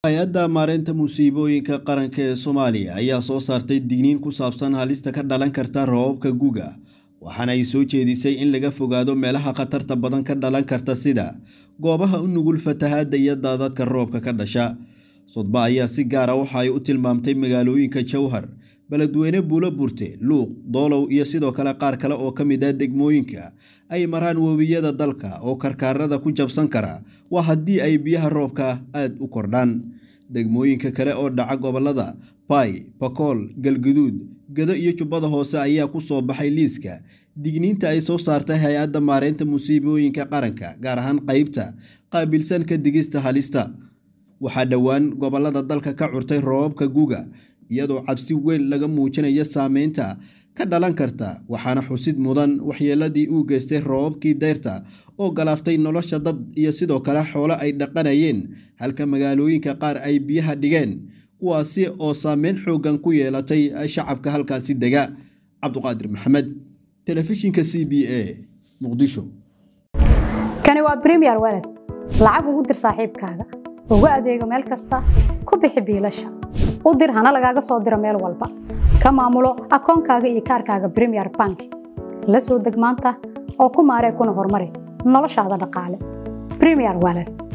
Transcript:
hay-adda maareynta musiibooyinka qaranka ee soomaaliya ayaa soo saartay digniin ku saabsan halista ka dhalan karta roobabka guga waxaana ay soo jeedisay in laga fogaado meelaha khatarta badan ka dhalan karta sida goobaha u nugul fatahaadda iyo daadadka roobka ka dhasha sodba ayaa si gaara waxa ay u tilmaamtay magaalooyinka jowhar beledweyne buulo burte luuq doolow iyo sidoo kale qaar kale oo ka mid ah degmooyinka ay maraan webiyada dalka oo karkaarada ku jabsan kara waa haddii ay biyaha roobka aada u kordhaan degmooyinka kale oo dhaca gobolada bay bakool galguduud gado iyo jubbada hoose ayaa ku soo baxay liiska digniinta ay soo saartay hay-adda maareynta musiibooyinka qaranka gaar ahaan qeybta qaabilsan ka digista halista waxaa dhowaan gobolada dalka ka curtay roobabka guga iyadoo cabsi weyn laga muujinayo saameynta ka dhalan karta waxaana xusid mudan waxyeeladii uu geystay roobabkii dayrta oo galaaftay nolosha dad iyo sidoo kale xoolo ay dhaqanayeen halka magaalooyinka qaar ay biyaha dhigeen kuwaasi oo saameyn xoogan ku yeelatay shacabka halkaasi dega cabduqaadir maxamed telefishinka c b a muqdisho kani waa bremier waled lacag ugu dir saaxiibkaaga ugu adeego meel kasta ku bixi biilasha u dir hana lagaaga soo diro meel walba ka maamulo akoonkaaga iyo kaarkaaga bremier bank la soo deg maanta oo ku maaree kuna horumari noloshaada dhaqaale bremier waled